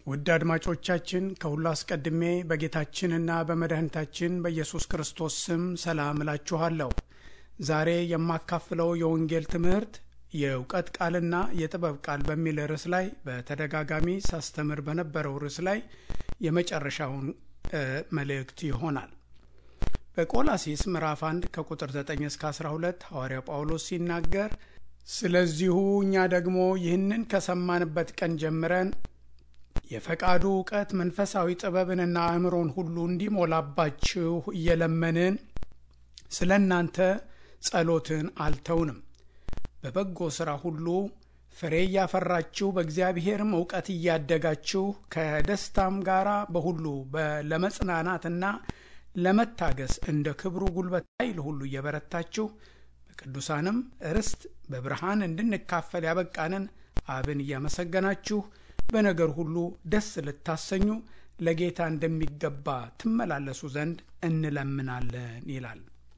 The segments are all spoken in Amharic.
ውድ አድማጮቻችን ከሁሉ አስቀድሜ በጌታችንና በመድኃኒታችን በኢየሱስ ክርስቶስ ስም ሰላም እላችኋለሁ። ዛሬ የማካፍለው የወንጌል ትምህርት የእውቀት ቃልና የጥበብ ቃል በሚል ርዕስ ላይ በተደጋጋሚ ሳስተምር በነበረው ርዕስ ላይ የመጨረሻውን መልእክት ይሆናል። በቆላሲስ ምዕራፍ 1 ከቁጥር 9 እስከ 12 ሐዋርያው ጳውሎስ ሲናገር ስለዚሁ እኛ ደግሞ ይህንን ከሰማንበት ቀን ጀምረን የፈቃዱ እውቀት መንፈሳዊ ጥበብንና አእምሮን ሁሉ እንዲሞላባችሁ እየለመንን ስለ እናንተ ጸሎትን አልተውንም። በበጎ ሥራ ሁሉ ፍሬ እያፈራችሁ በእግዚአብሔርም እውቀት እያደጋችሁ ከደስታም ጋር በሁሉ ለመጽናናትና ለመታገስ እንደ ክብሩ ጉልበት ኃይል ሁሉ እየበረታችሁ በቅዱሳንም ርስት በብርሃን እንድንካፈል ያበቃንን አብን እያመሰገናችሁ በነገር ሁሉ ደስ ልታሰኙ ለጌታ እንደሚገባ ትመላለሱ ዘንድ እንለምናለን ይላል።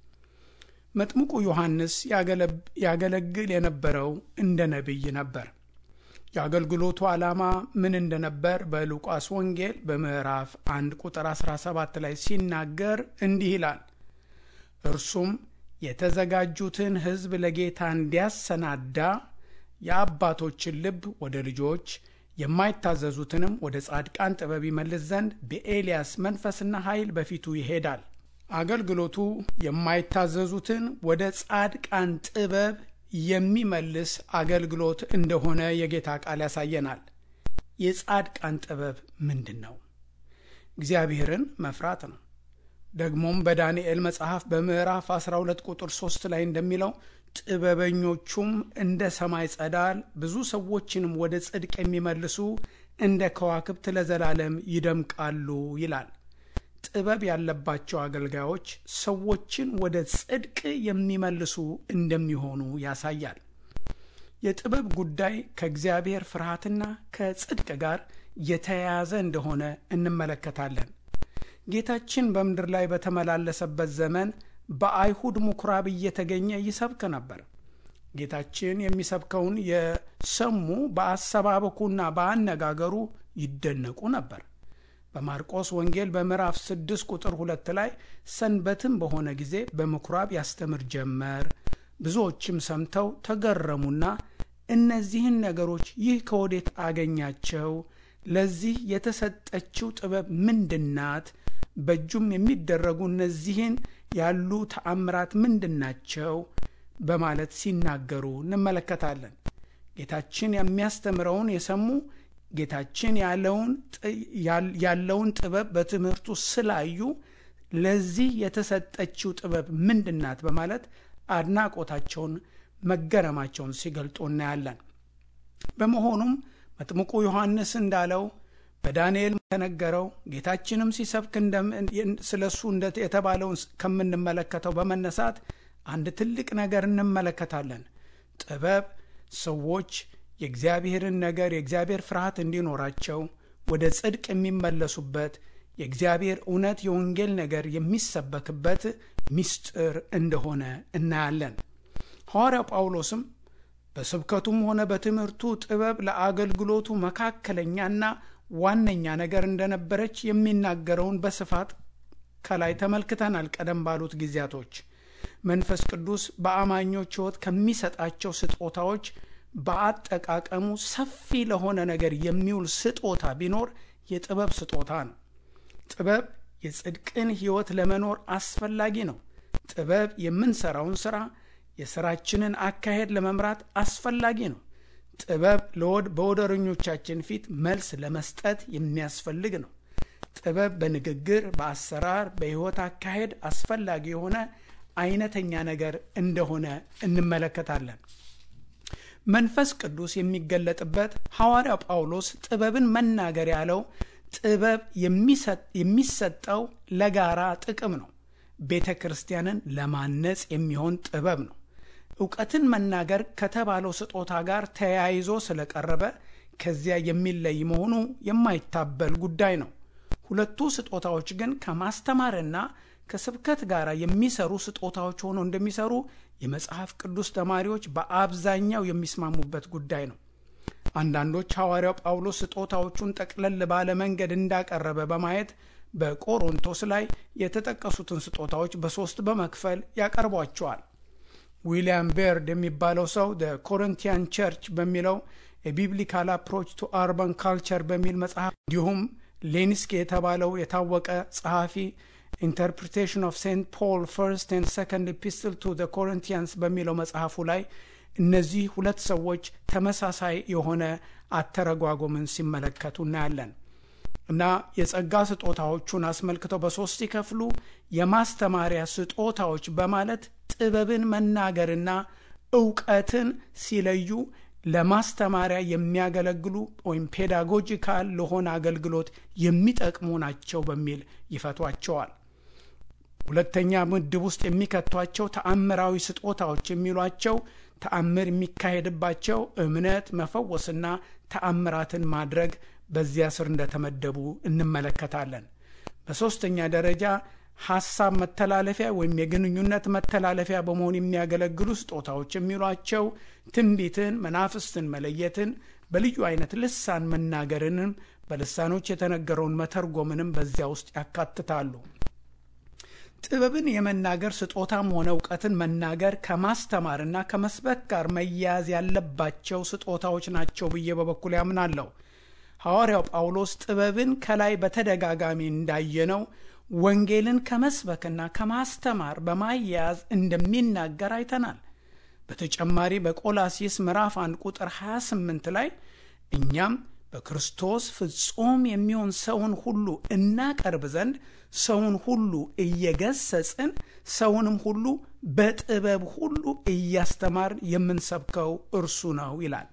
መጥምቁ ዮሐንስ ያገለግል የነበረው እንደ ነቢይ ነበር። የአገልግሎቱ ዓላማ ምን እንደነበር በሉቃስ ወንጌል በምዕራፍ 1 ቁጥር 17 ላይ ሲናገር እንዲህ ይላል። እርሱም የተዘጋጁትን ሕዝብ ለጌታ እንዲያሰናዳ የአባቶችን ልብ ወደ ልጆች የማይታዘዙትንም ወደ ጻድቃን ጥበብ ይመልስ ዘንድ በኤልያስ መንፈስና ኃይል በፊቱ ይሄዳል። አገልግሎቱ የማይታዘዙትን ወደ ጻድቃን ጥበብ የሚመልስ አገልግሎት እንደሆነ የጌታ ቃል ያሳየናል። የጻድቃን ጥበብ ምንድን ነው? እግዚአብሔርን መፍራት ነው። ደግሞም በዳንኤል መጽሐፍ በምዕራፍ 12 ቁጥር 3 ላይ እንደሚለው ጥበበኞቹም እንደ ሰማይ ጸዳል ብዙ ሰዎችንም ወደ ጽድቅ የሚመልሱ እንደ ከዋክብት ለዘላለም ይደምቃሉ ይላል። ጥበብ ያለባቸው አገልጋዮች ሰዎችን ወደ ጽድቅ የሚመልሱ እንደሚሆኑ ያሳያል። የጥበብ ጉዳይ ከእግዚአብሔር ፍርሃትና ከጽድቅ ጋር የተያያዘ እንደሆነ እንመለከታለን። ጌታችን በምድር ላይ በተመላለሰበት ዘመን በአይሁድ ምኩራብ እየተገኘ ይሰብክ ነበር። ጌታችን የሚሰብከውን የሰሙ በአሰባበኩና በአነጋገሩ ይደነቁ ነበር። በማርቆስ ወንጌል በምዕራፍ 6 ቁጥር ሁለት ላይ ሰንበትም በሆነ ጊዜ በምኩራብ ያስተምር ጀመር። ብዙዎችም ሰምተው ተገረሙና እነዚህን ነገሮች ይህ ከወዴት አገኛቸው? ለዚህ የተሰጠችው ጥበብ ምንድናት? በእጁም የሚደረጉ እነዚህን ያሉ ተአምራት ምንድናቸው? በማለት ሲናገሩ እንመለከታለን። ጌታችን የሚያስተምረውን የሰሙ ጌታችን ያለውን ጥበብ በትምህርቱ ስላዩ ለዚህ የተሰጠችው ጥበብ ምንድናት? በማለት አድናቆታቸውን፣ መገረማቸውን ሲገልጡ እናያለን። በመሆኑም መጥምቁ ዮሐንስ እንዳለው በዳንኤል ተነገረው ጌታችንም ሲሰብክ ስለ እሱ የተባለውን ከምንመለከተው በመነሳት አንድ ትልቅ ነገር እንመለከታለን። ጥበብ ሰዎች የእግዚአብሔርን ነገር የእግዚአብሔር ፍርሃት እንዲኖራቸው ወደ ጽድቅ የሚመለሱበት የእግዚአብሔር እውነት የወንጌል ነገር የሚሰበክበት ምስጢር እንደሆነ እናያለን። ሐዋርያው ጳውሎስም በስብከቱም ሆነ በትምህርቱ ጥበብ ለአገልግሎቱ መካከለኛና ዋነኛ ነገር እንደነበረች የሚናገረውን በስፋት ከላይ ተመልክተናል። ቀደም ባሉት ጊዜያቶች መንፈስ ቅዱስ በአማኞች ሕይወት ከሚሰጣቸው ስጦታዎች በአጠቃቀሙ ሰፊ ለሆነ ነገር የሚውል ስጦታ ቢኖር የጥበብ ስጦታ ነው። ጥበብ የጽድቅን ሕይወት ለመኖር አስፈላጊ ነው። ጥበብ የምንሰራውን ሥራ የሥራችንን አካሄድ ለመምራት አስፈላጊ ነው። ጥበብ በወደረኞቻችን ፊት መልስ ለመስጠት የሚያስፈልግ ነው። ጥበብ በንግግር፣ በአሰራር፣ በሕይወት አካሄድ አስፈላጊ የሆነ አይነተኛ ነገር እንደሆነ እንመለከታለን። መንፈስ ቅዱስ የሚገለጥበት ሐዋርያው ጳውሎስ ጥበብን መናገር ያለው ጥበብ የሚሰጠው ለጋራ ጥቅም ነው። ቤተ ክርስቲያንን ለማነጽ የሚሆን ጥበብ ነው። እውቀትን መናገር ከተባለው ስጦታ ጋር ተያይዞ ስለቀረበ ከዚያ የሚለይ መሆኑ የማይታበል ጉዳይ ነው። ሁለቱ ስጦታዎች ግን ከማስተማርና ከስብከት ጋር የሚሰሩ ስጦታዎች ሆነው እንደሚሰሩ የመጽሐፍ ቅዱስ ተማሪዎች በአብዛኛው የሚስማሙበት ጉዳይ ነው። አንዳንዶች ሐዋርያው ጳውሎስ ስጦታዎቹን ጠቅለል ባለ መንገድ እንዳቀረበ በማየት በቆሮንቶስ ላይ የተጠቀሱትን ስጦታዎች በሦስት በመክፈል ያቀርቧቸዋል። ዊሊያም ቤርድ የሚባለው ሰው ደ ኮሪንቲያን ቸርች በሚለው የቢብሊካል አፕሮች ቱ አርባን ካልቸር በሚል መጽሐፍ እንዲሁም ሌኒስኪ የተባለው የታወቀ ጸሐፊ ኢንተርፕሪቴሽን ኦፍ ሴንት ፖል ፈርስት ኤንድ ሰከንድ ኢፒስትል ቱ ደ ኮሪንቲያንስ በሚለው መጽሐፉ ላይ እነዚህ ሁለት ሰዎች ተመሳሳይ የሆነ አተረጓጎምን ሲመለከቱ እናያለን። እና የጸጋ ስጦታዎቹን አስመልክተው በሶስት ሲከፍሉ የማስተማሪያ ስጦታዎች በማለት ጥበብን መናገርና እውቀትን ሲለዩ ለማስተማሪያ የሚያገለግሉ ወይም ፔዳጎጂካል ለሆነ አገልግሎት የሚጠቅሙ ናቸው በሚል ይፈቷቸዋል። ሁለተኛ ምድብ ውስጥ የሚከቷቸው ተአምራዊ ስጦታዎች የሚሏቸው ተአምር የሚካሄድባቸው እምነት፣ መፈወስና ተአምራትን ማድረግ በዚያ ስር እንደተመደቡ እንመለከታለን። በሦስተኛ ደረጃ ሐሳብ መተላለፊያ ወይም የግንኙነት መተላለፊያ በመሆን የሚያገለግሉ ስጦታዎች የሚሏቸው ትንቢትን፣ መናፍስትን መለየትን፣ በልዩ አይነት ልሳን መናገርንም በልሳኖች የተነገረውን መተርጎምንም በዚያ ውስጥ ያካትታሉ። ጥበብን የመናገር ስጦታም ሆነ እውቀትን መናገር ከማስተማርና ከመስበክ ጋር መያያዝ ያለባቸው ስጦታዎች ናቸው ብዬ በበኩል ያምናለሁ። ሐዋርያው ጳውሎስ ጥበብን ከላይ በተደጋጋሚ እንዳየነው ወንጌልን ከመስበክና ከማስተማር በማያያዝ እንደሚናገር አይተናል። በተጨማሪ በቆላሲስ ምዕራፍ 1 ቁጥር 28 ላይ እኛም በክርስቶስ ፍጹም የሚሆን ሰውን ሁሉ እናቀርብ ዘንድ ሰውን ሁሉ እየገሰጽን ሰውንም ሁሉ በጥበብ ሁሉ እያስተማር የምንሰብከው እርሱ ነው ይላል።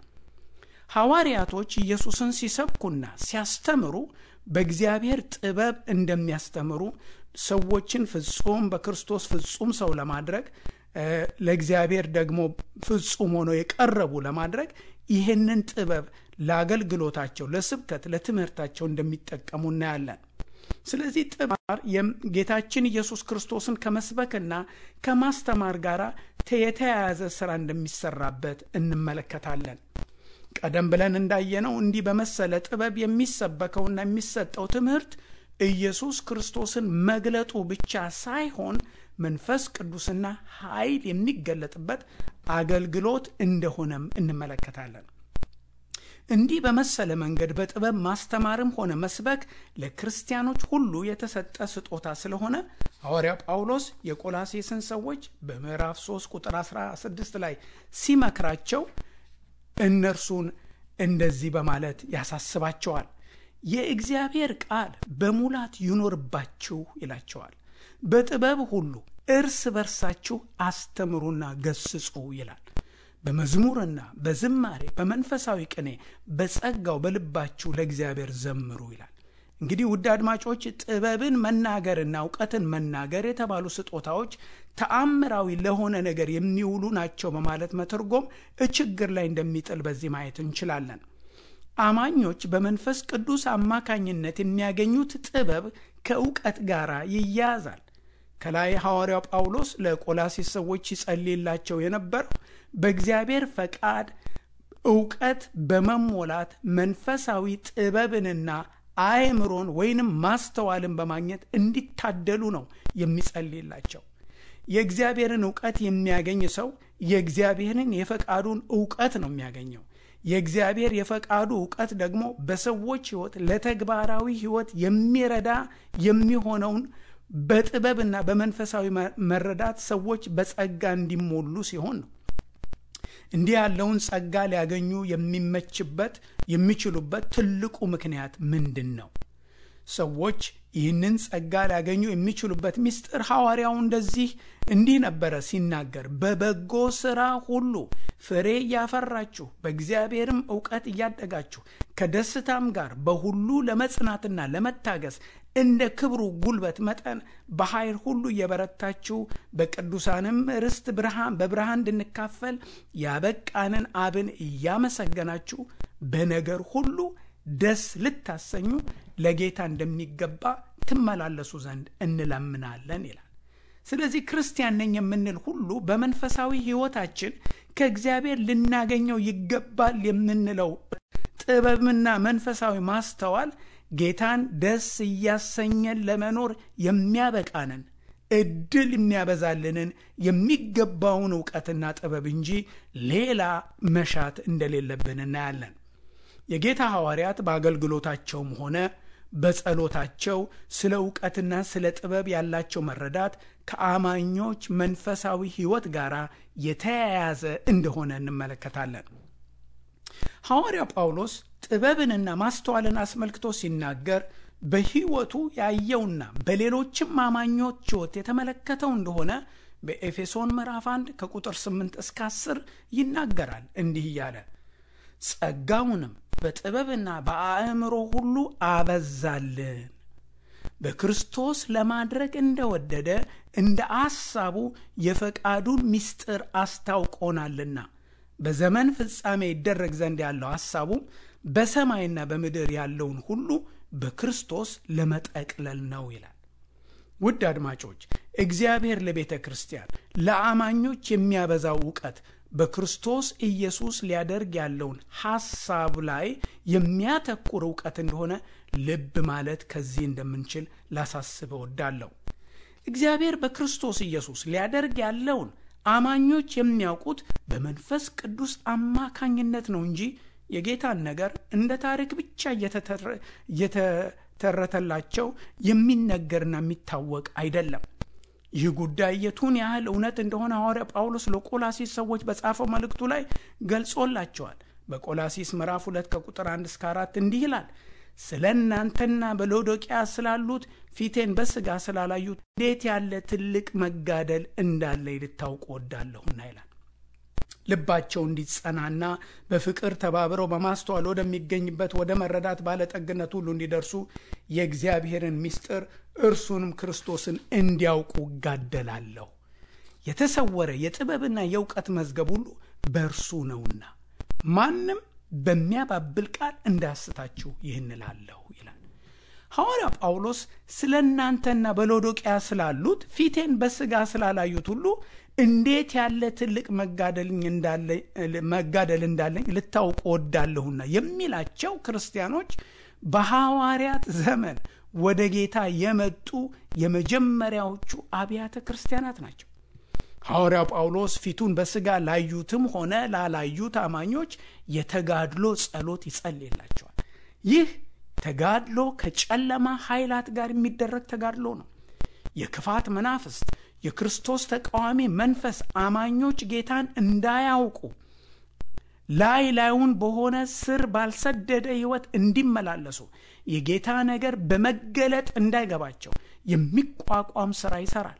ሐዋርያቶች ኢየሱስን ሲሰብኩና ሲያስተምሩ በእግዚአብሔር ጥበብ እንደሚያስተምሩ ሰዎችን ፍጹም በክርስቶስ ፍጹም ሰው ለማድረግ ለእግዚአብሔር ደግሞ ፍጹም ሆነው የቀረቡ ለማድረግ ይህንን ጥበብ ለአገልግሎታቸው፣ ለስብከት፣ ለትምህርታቸው እንደሚጠቀሙ እናያለን። ስለዚህ ጥማር ጌታችን ኢየሱስ ክርስቶስን ከመስበክና ከማስተማር ጋር የተያያዘ ስራ እንደሚሰራበት እንመለከታለን። ቀደም ብለን እንዳየነው እንዲህ በመሰለ ጥበብ የሚሰበከውና የሚሰጠው ትምህርት ኢየሱስ ክርስቶስን መግለጡ ብቻ ሳይሆን መንፈስ ቅዱስና ኃይል የሚገለጥበት አገልግሎት እንደሆነም እንመለከታለን። እንዲህ በመሰለ መንገድ በጥበብ ማስተማርም ሆነ መስበክ ለክርስቲያኖች ሁሉ የተሰጠ ስጦታ ስለሆነ ሐዋርያው ጳውሎስ የቆላሴስን ሰዎች በምዕራፍ 3 ቁጥር 16 ላይ ሲመክራቸው እነርሱን እንደዚህ በማለት ያሳስባቸዋል። የእግዚአብሔር ቃል በሙላት ይኖርባችሁ ይላቸዋል። በጥበብ ሁሉ እርስ በርሳችሁ አስተምሩና ገስጹ ይላል። በመዝሙርና በዝማሬ በመንፈሳዊ ቅኔ በጸጋው በልባችሁ ለእግዚአብሔር ዘምሩ ይላል። እንግዲህ ውድ አድማጮች ጥበብን መናገርና እውቀትን መናገር የተባሉ ስጦታዎች ተአምራዊ ለሆነ ነገር የሚውሉ ናቸው በማለት መተርጎም ችግር ላይ እንደሚጥል በዚህ ማየት እንችላለን። አማኞች በመንፈስ ቅዱስ አማካኝነት የሚያገኙት ጥበብ ከእውቀት ጋር ይያያዛል። ከላይ ሐዋርያው ጳውሎስ ለቆላሲስ ሰዎች ይጸልይላቸው የነበረው በእግዚአብሔር ፈቃድ እውቀት በመሞላት መንፈሳዊ ጥበብንና አእምሮን ወይንም ማስተዋልን በማግኘት እንዲታደሉ ነው የሚጸልይላቸው። የእግዚአብሔርን እውቀት የሚያገኝ ሰው የእግዚአብሔርን የፈቃዱን እውቀት ነው የሚያገኘው። የእግዚአብሔር የፈቃዱ እውቀት ደግሞ በሰዎች ሕይወት ለተግባራዊ ሕይወት የሚረዳ የሚሆነውን በጥበብና በመንፈሳዊ መረዳት ሰዎች በጸጋ እንዲሞሉ ሲሆን ነው። እንዲህ ያለውን ጸጋ ሊያገኙ የሚመችበት የሚችሉበት ትልቁ ምክንያት ምንድን ነው? ሰዎች ይህንን ጸጋ ሊያገኙ የሚችሉበት ምስጢር ሐዋርያው እንደዚህ እንዲህ ነበረ ሲናገር፣ በበጎ ሥራ ሁሉ ፍሬ እያፈራችሁ በእግዚአብሔርም እውቀት እያደጋችሁ ከደስታም ጋር በሁሉ ለመጽናትና ለመታገስ እንደ ክብሩ ጉልበት መጠን በኃይል ሁሉ እየበረታችሁ በቅዱሳንም ርስት ብርሃን በብርሃን እንድንካፈል ያበቃንን አብን እያመሰገናችሁ በነገር ሁሉ ደስ ልታሰኙ ለጌታ እንደሚገባ ትመላለሱ ዘንድ እንለምናለን ይላል። ስለዚህ ክርስቲያን ነኝ የምንል ሁሉ በመንፈሳዊ ሕይወታችን ከእግዚአብሔር ልናገኘው ይገባል የምንለው ጥበብና መንፈሳዊ ማስተዋል ጌታን ደስ እያሰኘን ለመኖር የሚያበቃንን እድል የሚያበዛልንን የሚገባውን እውቀትና ጥበብ እንጂ ሌላ መሻት እንደሌለብን እናያለን። የጌታ ሐዋርያት በአገልግሎታቸውም ሆነ በጸሎታቸው ስለ እውቀትና ስለ ጥበብ ያላቸው መረዳት ከአማኞች መንፈሳዊ ሕይወት ጋር የተያያዘ እንደሆነ እንመለከታለን። ሐዋርያ ጳውሎስ ጥበብንና ማስተዋልን አስመልክቶ ሲናገር በሕይወቱ ያየውና በሌሎችም አማኞች ሕይወት የተመለከተው እንደሆነ በኤፌሶን ምዕራፍ 1 ከቁጥር 8 እስከ 10 ይናገራል። እንዲህ እያለ ጸጋውንም በጥበብና በአእምሮ ሁሉ አበዛልን በክርስቶስ ለማድረግ እንደወደደ እንደ አሳቡ የፈቃዱን ምስጢር አስታውቆናልና በዘመን ፍጻሜ ይደረግ ዘንድ ያለው ሐሳቡም በሰማይና በምድር ያለውን ሁሉ በክርስቶስ ለመጠቅለል ነው ይላል። ውድ አድማጮች፣ እግዚአብሔር ለቤተ ክርስቲያን ለአማኞች የሚያበዛው እውቀት በክርስቶስ ኢየሱስ ሊያደርግ ያለውን ሐሳብ ላይ የሚያተኩር እውቀት እንደሆነ ልብ ማለት ከዚህ እንደምንችል ላሳስብ እወዳለሁ። እግዚአብሔር በክርስቶስ ኢየሱስ ሊያደርግ ያለውን አማኞች የሚያውቁት በመንፈስ ቅዱስ አማካኝነት ነው እንጂ የጌታን ነገር እንደ ታሪክ ብቻ እየተተረተላቸው የሚነገርና የሚታወቅ አይደለም። ይህ ጉዳይ የቱን ያህል እውነት እንደሆነ ሐዋርያ ጳውሎስ ለቆላሲስ ሰዎች በጻፈው መልእክቱ ላይ ገልጾላቸዋል። በቆላሲስ ምዕራፍ ሁለት ከቁጥር አንድ እስከ አራት እንዲህ ይላል ስለ እናንተና በሎዶቅያ ስላሉት ፊቴን በሥጋ ስላላዩት እንዴት ያለ ትልቅ መጋደል እንዳለ ልታውቁ ወዳለሁና ይላል። ልባቸው እንዲጸናና በፍቅር ተባብረው በማስተዋል ወደሚገኝበት ወደ መረዳት ባለጠግነት ሁሉ እንዲደርሱ የእግዚአብሔርን ምስጢር እርሱንም ክርስቶስን እንዲያውቁ እጋደላለሁ። የተሰወረ የጥበብና የእውቀት መዝገብ ሁሉ በእርሱ ነውና ማንም በሚያባብል ቃል እንዳያስታችሁ ይህን እላለሁ ይላል ሐዋርያ ጳውሎስ። ስለ እናንተና በሎዶቅያ ስላሉት ፊቴን በሥጋ ስላላዩት ሁሉ እንዴት ያለ ትልቅ መጋደል እንዳለኝ ልታውቁ ወዳለሁና የሚላቸው ክርስቲያኖች በሐዋርያት ዘመን ወደ ጌታ የመጡ የመጀመሪያዎቹ አብያተ ክርስቲያናት ናቸው። ሐዋርያው ጳውሎስ ፊቱን በሥጋ ላዩትም ሆነ ላላዩት አማኞች የተጋድሎ ጸሎት ይጸልይላቸዋል። ይህ ተጋድሎ ከጨለማ ኃይላት ጋር የሚደረግ ተጋድሎ ነው። የክፋት መናፍስት፣ የክርስቶስ ተቃዋሚ መንፈስ አማኞች ጌታን እንዳያውቁ ላይ ላዩን በሆነ ስር ባልሰደደ ሕይወት እንዲመላለሱ የጌታ ነገር በመገለጥ እንዳይገባቸው የሚቋቋም ሥራ ይሠራል።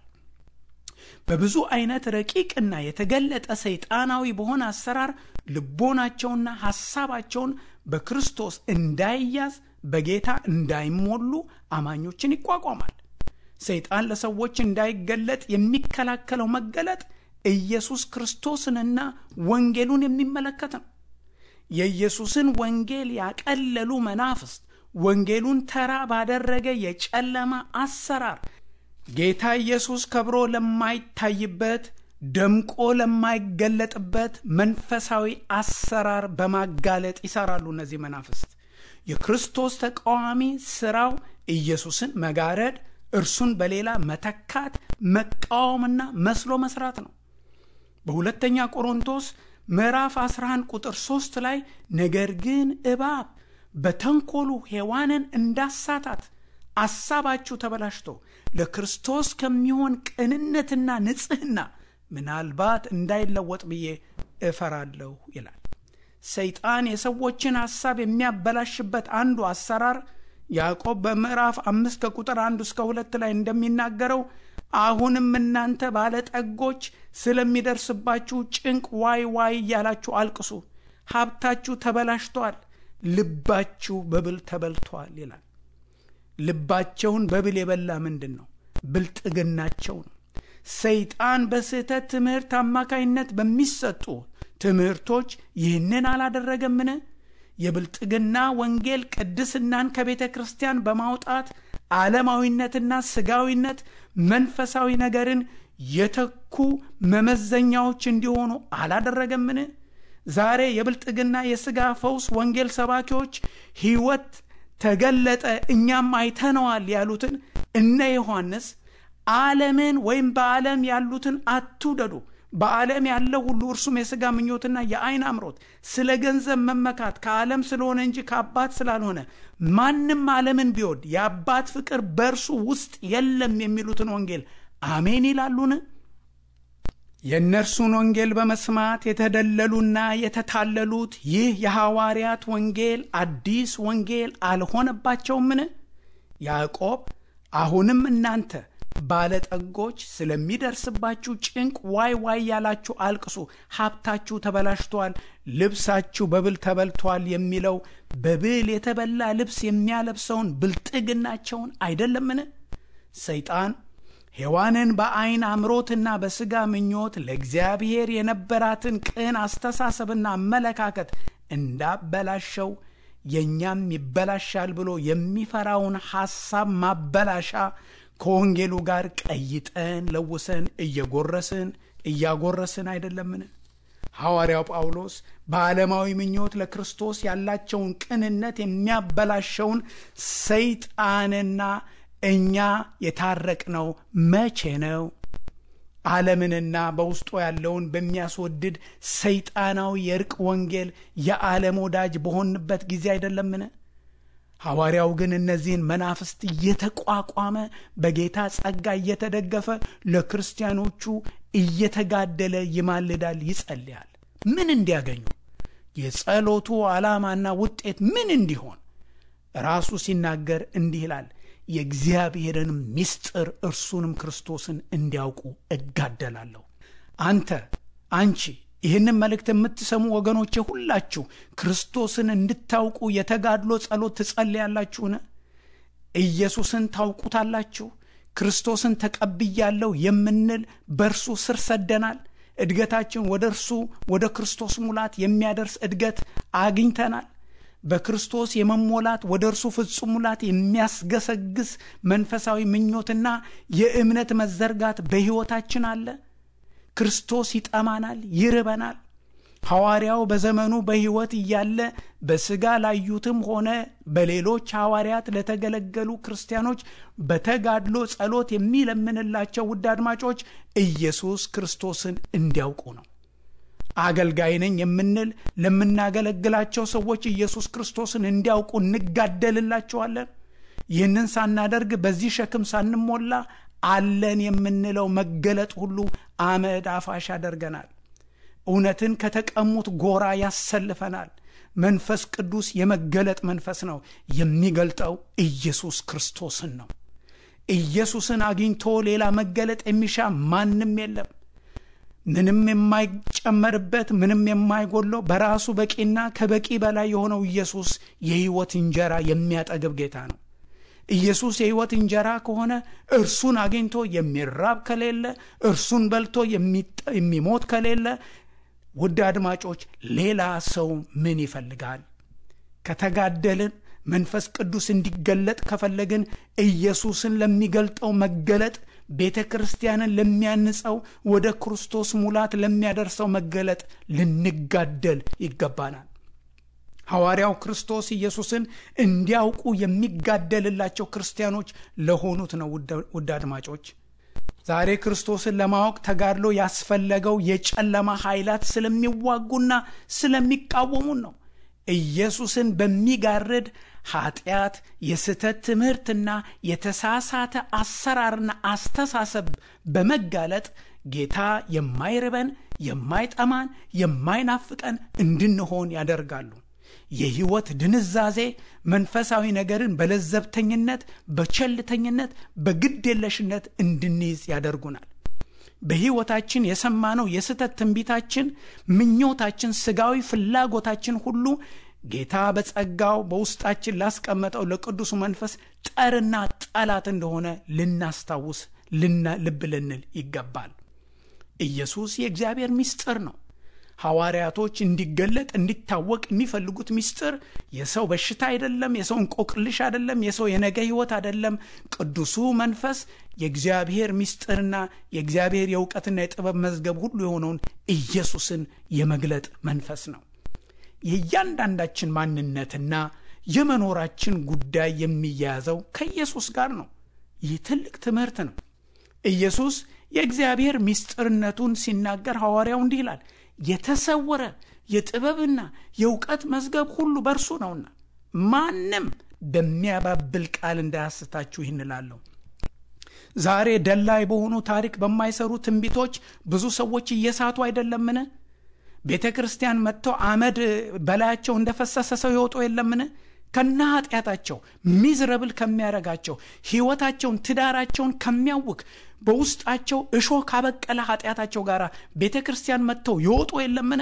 በብዙ አይነት ረቂቅና የተገለጠ ሰይጣናዊ በሆነ አሰራር ልቦናቸውና ሐሳባቸውን በክርስቶስ እንዳይያዝ በጌታ እንዳይሞሉ አማኞችን ይቋቋማል። ሰይጣን ለሰዎች እንዳይገለጥ የሚከላከለው መገለጥ ኢየሱስ ክርስቶስንና ወንጌሉን የሚመለከት ነው። የኢየሱስን ወንጌል ያቀለሉ መናፍስት ወንጌሉን ተራ ባደረገ የጨለማ አሰራር ጌታ ኢየሱስ ከብሮ ለማይታይበት ደምቆ ለማይገለጥበት መንፈሳዊ አሰራር በማጋለጥ ይሰራሉ። እነዚህ መናፍስት የክርስቶስ ተቃዋሚ ስራው ኢየሱስን መጋረድ፣ እርሱን በሌላ መተካት፣ መቃወምና መስሎ መስራት ነው። በሁለተኛ ቆሮንቶስ ምዕራፍ 11 ቁጥር 3 ላይ ነገር ግን እባብ በተንኮሉ ሔዋንን እንዳሳታት አሳባችሁ ተበላሽቶ ለክርስቶስ ከሚሆን ቅንነትና ንጽሕና ምናልባት እንዳይለወጥ ብዬ እፈራለሁ ይላል። ሰይጣን የሰዎችን ሐሳብ የሚያበላሽበት አንዱ አሰራር ያዕቆብ በምዕራፍ አምስት ከቁጥር አንዱ እስከ ሁለት ላይ እንደሚናገረው አሁንም እናንተ ባለጠጎች ስለሚደርስባችሁ ጭንቅ ዋይ ዋይ እያላችሁ አልቅሱ፣ ሀብታችሁ ተበላሽቷል፣ ልባችሁ በብል ተበልቷል ይላል። ልባቸውን በብል የበላ ምንድን ነው? ብልጥግናቸው ነው። ሰይጣን በስህተት ትምህርት አማካይነት በሚሰጡ ትምህርቶች ይህንን አላደረገምን? የብልጥግና ወንጌል ቅድስናን ከቤተ ክርስቲያን በማውጣት ዓለማዊነትና ስጋዊነት መንፈሳዊ ነገርን የተኩ መመዘኛዎች እንዲሆኑ አላደረገምን? ዛሬ የብልጥግና የሥጋ ፈውስ ወንጌል ሰባኪዎች ሕይወት ተገለጠ እኛም አይተነዋል ያሉትን እነ ዮሐንስ ዓለምን ወይም በዓለም ያሉትን አትውደዱ በዓለም ያለው ሁሉ እርሱም የሥጋ ምኞትና የአይን አምሮት ስለ ገንዘብ መመካት ከዓለም ስለሆነ እንጂ ከአባት ስላልሆነ ማንም ዓለምን ቢወድ የአባት ፍቅር በእርሱ ውስጥ የለም የሚሉትን ወንጌል አሜን ይላሉን የእነርሱን ወንጌል በመስማት የተደለሉና የተታለሉት ይህ የሐዋርያት ወንጌል አዲስ ወንጌል አልሆነባቸውምን ያዕቆብ አሁንም እናንተ ባለጠጎች ስለሚደርስባችሁ ጭንቅ ዋይ ዋይ ያላችሁ አልቅሱ ሀብታችሁ ተበላሽቷል ልብሳችሁ በብል ተበልቷል የሚለው በብል የተበላ ልብስ የሚያለብሰውን ብልጥግናቸውን አይደለምን ሰይጣን ሔዋንን በዐይን አምሮትና በሥጋ ምኞት ለእግዚአብሔር የነበራትን ቅን አስተሳሰብና አመለካከት እንዳበላሸው የእኛም ይበላሻል ብሎ የሚፈራውን ሐሳብ ማበላሻ ከወንጌሉ ጋር ቀይጠን ለውሰን እየጎረስን እያጎረስን አይደለምን ሐዋርያው ጳውሎስ በዓለማዊ ምኞት ለክርስቶስ ያላቸውን ቅንነት የሚያበላሸውን ሰይጣንና እኛ የታረቅነው መቼ ነው ዓለምንና በውስጡ ያለውን በሚያስወድድ ሰይጣናዊ የእርቅ ወንጌል የዓለም ወዳጅ በሆንበት ጊዜ አይደለምን ሐዋርያው ግን እነዚህን መናፍስት እየተቋቋመ በጌታ ጸጋ እየተደገፈ ለክርስቲያኖቹ እየተጋደለ ይማልዳል ይጸልያል ምን እንዲያገኙ የጸሎቱ ዓላማና ውጤት ምን እንዲሆን ራሱ ሲናገር እንዲህ ይላል የእግዚአብሔርን ምስጢር እርሱንም ክርስቶስን እንዲያውቁ እጋደላለሁ አንተ አንቺ ይህንን መልእክት የምትሰሙ ወገኖቼ ሁላችሁ ክርስቶስን እንድታውቁ የተጋድሎ ጸሎት ትጸልያላችሁን ኢየሱስን ታውቁታላችሁ ክርስቶስን ተቀብያለሁ የምንል በእርሱ ስር ሰደናል እድገታችን ወደ እርሱ ወደ ክርስቶስ ሙላት የሚያደርስ እድገት አግኝተናል በክርስቶስ የመሞላት ወደ እርሱ ፍጹም ሙላት የሚያስገሰግስ መንፈሳዊ ምኞትና የእምነት መዘርጋት በሕይወታችን አለ ክርስቶስ ይጠማናል ይርበናል ሐዋርያው በዘመኑ በሕይወት እያለ በሥጋ ላዩትም ሆነ በሌሎች ሐዋርያት ለተገለገሉ ክርስቲያኖች በተጋድሎ ጸሎት የሚለምንላቸው ውድ አድማጮች ኢየሱስ ክርስቶስን እንዲያውቁ ነው አገልጋይ ነኝ የምንል ለምናገለግላቸው ሰዎች ኢየሱስ ክርስቶስን እንዲያውቁ እንጋደልላቸዋለን ይህንን ሳናደርግ በዚህ ሸክም ሳንሞላ አለን የምንለው መገለጥ ሁሉ አመድ አፋሽ ያደርገናል እውነትን ከተቀሙት ጎራ ያሰልፈናል መንፈስ ቅዱስ የመገለጥ መንፈስ ነው የሚገልጠው ኢየሱስ ክርስቶስን ነው ኢየሱስን አግኝቶ ሌላ መገለጥ የሚሻ ማንም የለም ምንም የማይጨመርበት ምንም የማይጎለው በራሱ በቂና ከበቂ በላይ የሆነው ኢየሱስ የሕይወት እንጀራ የሚያጠግብ ጌታ ነው ኢየሱስ የሕይወት እንጀራ ከሆነ እርሱን አግኝቶ የሚራብ ከሌለ እርሱን በልቶ የሚሞት ከሌለ ውድ አድማጮች ሌላ ሰው ምን ይፈልጋል ከተጋደልን መንፈስ ቅዱስ እንዲገለጥ ከፈለግን ኢየሱስን ለሚገልጠው መገለጥ ቤተ ክርስቲያንን ለሚያንጸው ወደ ክርስቶስ ሙላት ለሚያደርሰው መገለጥ ልንጋደል ይገባናል ሐዋርያው ክርስቶስ ኢየሱስን እንዲያውቁ የሚጋደልላቸው ክርስቲያኖች ለሆኑት ነው ውድ አድማጮች ዛሬ ክርስቶስን ለማወቅ ተጋድሎ ያስፈለገው የጨለማ ኃይላት ስለሚዋጉና ስለሚቃወሙን ነው ኢየሱስን በሚጋርድ ኃጢአት የስተት ትምህርትና የተሳሳተ አሰራርና አስተሳሰብ በመጋለጥ ጌታ የማይርበን የማይጠማን የማይናፍቀን እንድንሆን ያደርጋሉ የሕይወት ድንዛዜ መንፈሳዊ ነገርን በለዘብተኝነት በቸልተኝነት በግድ የለሽነት እንድንይዝ ያደርጉናል በሕይወታችን የሰማነው የስተት ትንቢታችን ምኞታችን ስጋዊ ፍላጎታችን ሁሉ ጌታ በጸጋው በውስጣችን ላስቀመጠው ለቅዱሱ መንፈስ ጠርና ጠላት እንደሆነ ልናስታውስ ልብ ልንል ይገባል ኢየሱስ የእግዚአብሔር ምስጢር ነው ሐዋርያቶች እንዲገለጥ እንዲታወቅ የሚፈልጉት ምስጢር የሰው በሽታ አይደለም፣ የሰው እንቆቅልሽ አይደለም፣ የሰው የነገ ሕይወት አይደለም። ቅዱሱ መንፈስ የእግዚአብሔር ምስጢርና የእግዚአብሔር የእውቀትና የጥበብ መዝገብ ሁሉ የሆነውን ኢየሱስን የመግለጥ መንፈስ ነው። የእያንዳንዳችን ማንነትና የመኖራችን ጉዳይ የሚያያዘው ከኢየሱስ ጋር ነው። ይህ ትልቅ ትምህርት ነው። ኢየሱስ የእግዚአብሔር ምስጢርነቱን ሲናገር ሐዋርያው እንዲህ ይላል፣ የተሰወረ የጥበብና የእውቀት መዝገብ ሁሉ በእርሱ ነውና ማንም በሚያባብል ቃል እንዳያስታችሁ ይህን እላለሁ። ዛሬ ደላይ በሆኑ ታሪክ በማይሰሩ ትንቢቶች ብዙ ሰዎች እየሳቱ አይደለምን? ቤተ ክርስቲያን መጥተው አመድ በላያቸው እንደፈሰሰ ሰው ይወጡ የለምን? ከና ኃጢአታቸው ሚዝረብል ከሚያረጋቸው ሕይወታቸውን ትዳራቸውን ከሚያውክ በውስጣቸው እሾህ ካበቀለ ኃጢአታቸው ጋር ቤተ ክርስቲያን መጥተው ይወጡ የለምን?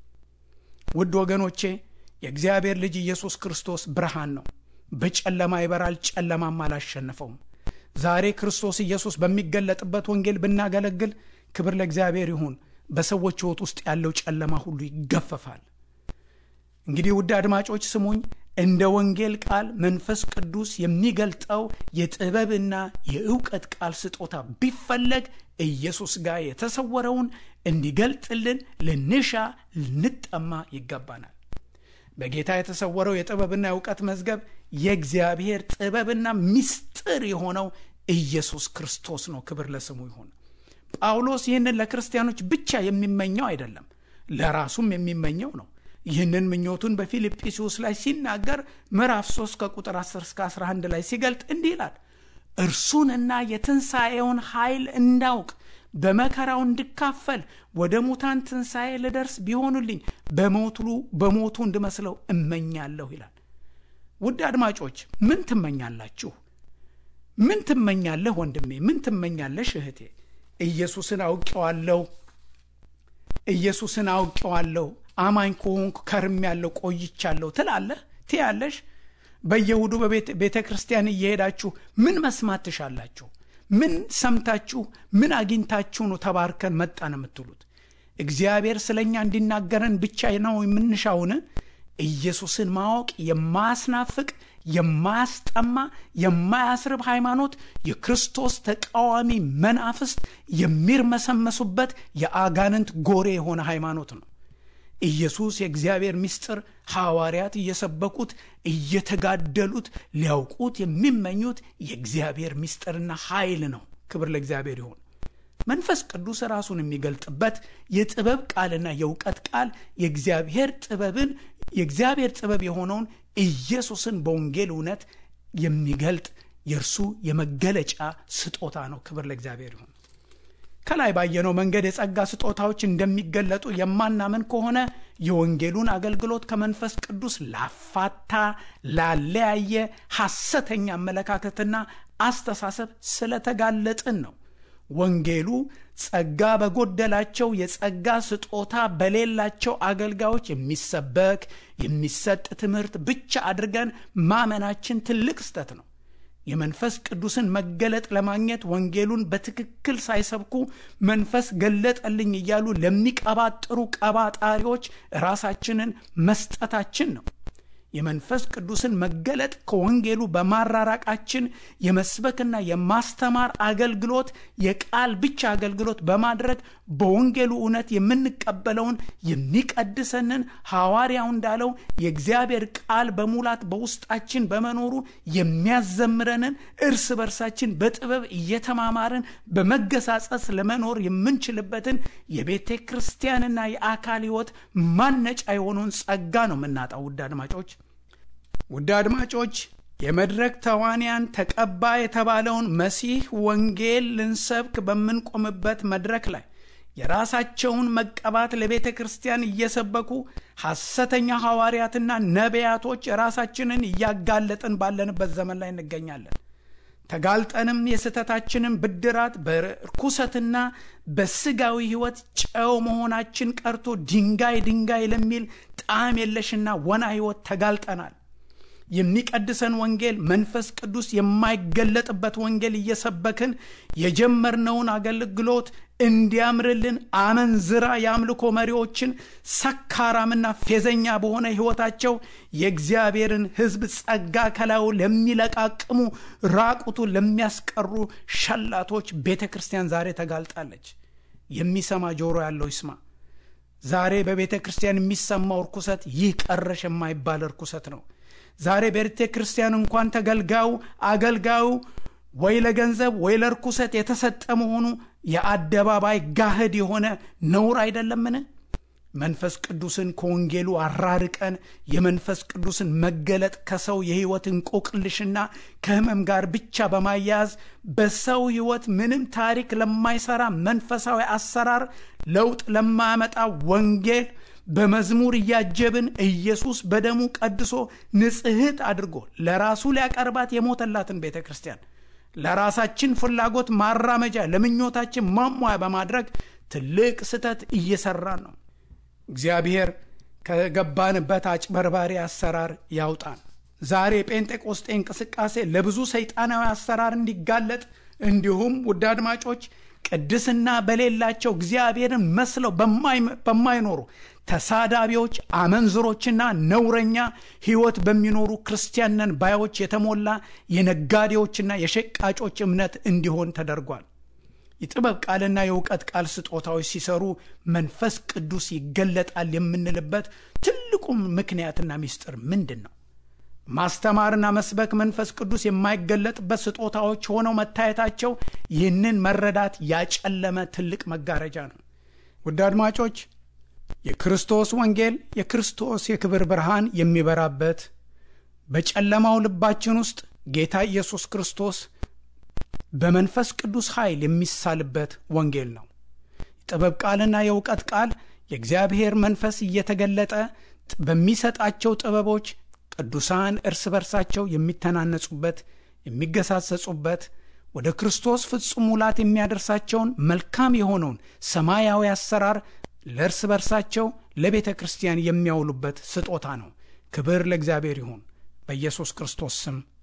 ውድ ወገኖቼ የእግዚአብሔር ልጅ ኢየሱስ ክርስቶስ ብርሃን ነው። በጨለማ ይበራል፣ ጨለማም አላሸነፈውም። ዛሬ ክርስቶስ ኢየሱስ በሚገለጥበት ወንጌል ብናገለግል ክብር ለእግዚአብሔር ይሁን። በሰዎች ሕይወት ውስጥ ያለው ጨለማ ሁሉ ይገፈፋል። እንግዲህ ውድ አድማጮች ስሙኝ። እንደ ወንጌል ቃል መንፈስ ቅዱስ የሚገልጠው የጥበብና የእውቀት ቃል ስጦታ ቢፈለግ ኢየሱስ ጋር የተሰወረውን እንዲገልጥልን ልንሻ ልንጠማ ይገባናል። በጌታ የተሰወረው የጥበብና የእውቀት መዝገብ የእግዚአብሔር ጥበብና ምስጢር የሆነው ኢየሱስ ክርስቶስ ነው። ክብር ለስሙ ይሁን። ጳውሎስ ይህንን ለክርስቲያኖች ብቻ የሚመኘው አይደለም፣ ለራሱም የሚመኘው ነው። ይህንን ምኞቱን በፊልጵስዩስ ላይ ሲናገር ምዕራፍ 3 ከቁጥር 10 እስከ 11 ላይ ሲገልጥ እንዲህ ይላል እርሱንና የትንሣኤውን ኃይል እንዳውቅ በመከራው እንድካፈል ወደ ሙታን ትንሣኤ ልደርስ ቢሆኑልኝ በሞቱ በሞቱ እንድመስለው እመኛለሁ ይላል። ውድ አድማጮች ምን ትመኛላችሁ? ምን ትመኛለህ ወንድሜ? ምን ትመኛለሽ እህቴ? ኢየሱስን አውቄዋለሁ፣ ኢየሱስን አውቄዋለሁ፣ አማኝ ከሆንኩ ከርሜያለሁ፣ ቆይቻለሁ ትላለህ ትያለሽ። በየእሁዱ በቤተ ክርስቲያን እየሄዳችሁ ምን መስማት ትሻላችሁ? ምን ሰምታችሁ ምን አግኝታችሁ ነው ተባርከን መጣን የምትሉት? እግዚአብሔር ስለ እኛ እንዲናገረን ብቻ ነው የምንሻውን? ኢየሱስን ማወቅ የማያስናፍቅ የማያስጠማ የማያስርብ ሃይማኖት የክርስቶስ ተቃዋሚ መናፍስት የሚርመሰመሱበት የአጋንንት ጎሬ የሆነ ሃይማኖት ነው። ኢየሱስ የእግዚአብሔር ምስጢር ሐዋርያት እየሰበኩት እየተጋደሉት ሊያውቁት የሚመኙት የእግዚአብሔር ምስጢርና ኃይል ነው። ክብር ለእግዚአብሔር ይሁን። መንፈስ ቅዱስ ራሱን የሚገልጥበት የጥበብ ቃልና የእውቀት ቃል የእግዚአብሔር ጥበብን የእግዚአብሔር ጥበብ የሆነውን ኢየሱስን በወንጌል እውነት የሚገልጥ የእርሱ የመገለጫ ስጦታ ነው። ክብር ለእግዚአብሔር ይሁን። ከላይ ባየነው መንገድ የጸጋ ስጦታዎች እንደሚገለጡ የማናምን ከሆነ የወንጌሉን አገልግሎት ከመንፈስ ቅዱስ ላፋታ፣ ላለያየ ሐሰተኛ አመለካከትና አስተሳሰብ ስለተጋለጥን ነው። ወንጌሉ ጸጋ በጎደላቸው የጸጋ ስጦታ በሌላቸው አገልጋዮች የሚሰበክ የሚሰጥ ትምህርት ብቻ አድርገን ማመናችን ትልቅ ስተት ነው። የመንፈስ ቅዱስን መገለጥ ለማግኘት ወንጌሉን በትክክል ሳይሰብኩ መንፈስ ገለጠልኝ እያሉ ለሚቀባጥሩ ቀባጣሪዎች ራሳችንን መስጠታችን ነው። የመንፈስ ቅዱስን መገለጥ ከወንጌሉ በማራራቃችን የመስበክና የማስተማር አገልግሎት የቃል ብቻ አገልግሎት በማድረግ በወንጌሉ እውነት የምንቀበለውን የሚቀድሰንን ሐዋርያው እንዳለው የእግዚአብሔር ቃል በሙላት በውስጣችን በመኖሩ የሚያዘምረንን እርስ በርሳችን በጥበብ እየተማማርን በመገሳጸስ ለመኖር የምንችልበትን የቤተ ክርስቲያንና የአካል ሕይወት ማነጫ የሆነውን ጸጋ ነው የምናጣው። ውድ አድማጮች ውድ አድማጮች የመድረክ ተዋንያን ተቀባ የተባለውን መሲህ ወንጌል ልንሰብክ በምንቆምበት መድረክ ላይ የራሳቸውን መቀባት ለቤተ ክርስቲያን እየሰበኩ ሐሰተኛ ሐዋርያትና ነቢያቶች ራሳችንን እያጋለጥን ባለንበት ዘመን ላይ እንገኛለን። ተጋልጠንም የስህተታችንን ብድራት በርኩሰትና በስጋዊ ሕይወት ጨው መሆናችን ቀርቶ ድንጋይ ድንጋይ ለሚል ጣዕም የለሽና ወና ሕይወት ተጋልጠናል። የሚቀድሰን ወንጌል መንፈስ ቅዱስ የማይገለጥበት ወንጌል እየሰበክን የጀመርነውን አገልግሎት እንዲያምርልን አመንዝራ የአምልኮ መሪዎችን ሰካራምና ፌዘኛ በሆነ ሕይወታቸው የእግዚአብሔርን ሕዝብ ጸጋ ከላዩ ለሚለቃቅሙ ራቁቱን ለሚያስቀሩ ሸላቶች ቤተ ክርስቲያን ዛሬ ተጋልጣለች። የሚሰማ ጆሮ ያለው ይስማ። ዛሬ በቤተ ክርስቲያን የሚሰማው እርኩሰት ይህ ቀረሽ የማይባል እርኩሰት ነው። ዛሬ በቤተ ክርስቲያን እንኳን ተገልጋዩ አገልጋዩ ወይ ለገንዘብ ወይ ለርኩሰት የተሰጠ መሆኑ የአደባባይ ጋህድ የሆነ ነውር አይደለምን? መንፈስ ቅዱስን ከወንጌሉ አራርቀን የመንፈስ ቅዱስን መገለጥ ከሰው የሕይወት እንቆቅልሽና ከሕመም ጋር ብቻ በማያያዝ በሰው ሕይወት ምንም ታሪክ ለማይሰራ መንፈሳዊ አሰራር ለውጥ ለማያመጣ ወንጌል በመዝሙር እያጀብን ኢየሱስ በደሙ ቀድሶ ንጽሕት አድርጎ ለራሱ ሊያቀርባት የሞተላትን ቤተ ክርስቲያን ለራሳችን ፍላጎት ማራመጃ ለምኞታችን ማሟያ በማድረግ ትልቅ ስህተት እየሰራን ነው። እግዚአብሔር ከገባንበት አጭበርባሪ አሰራር ያውጣን። ዛሬ የጴንጤቆስጤ እንቅስቃሴ ለብዙ ሰይጣናዊ አሰራር እንዲጋለጥ እንዲሁም ውድ አድማጮች ቅድስና በሌላቸው እግዚአብሔርን መስለው በማይኖሩ ተሳዳቢዎች፣ አመንዝሮችና ነውረኛ ሕይወት በሚኖሩ ክርስቲያንን ባዮች የተሞላ የነጋዴዎችና የሸቃጮች እምነት እንዲሆን ተደርጓል። የጥበብ ቃልና የእውቀት ቃል ስጦታዎች ሲሰሩ መንፈስ ቅዱስ ይገለጣል የምንልበት ትልቁ ምክንያትና ምስጢር ምንድን ነው? ማስተማርና መስበክ መንፈስ ቅዱስ የማይገለጥበት ስጦታዎች ሆነው መታየታቸው ይህንን መረዳት ያጨለመ ትልቅ መጋረጃ ነው። ውድ አድማጮች የክርስቶስ ወንጌል የክርስቶስ የክብር ብርሃን የሚበራበት በጨለማው ልባችን ውስጥ ጌታ ኢየሱስ ክርስቶስ በመንፈስ ቅዱስ ኃይል የሚሳልበት ወንጌል ነው። የጥበብ ቃልና የእውቀት ቃል የእግዚአብሔር መንፈስ እየተገለጠ በሚሰጣቸው ጥበቦች ቅዱሳን እርስ በርሳቸው የሚተናነጹበት፣ የሚገሳጸጹበት ወደ ክርስቶስ ፍጹም ሙላት የሚያደርሳቸውን መልካም የሆነውን ሰማያዊ አሰራር ለእርስ በርሳቸው ለቤተ ክርስቲያን የሚያውሉበት ስጦታ ነው። ክብር ለእግዚአብሔር ይሁን። በኢየሱስ ክርስቶስ ስም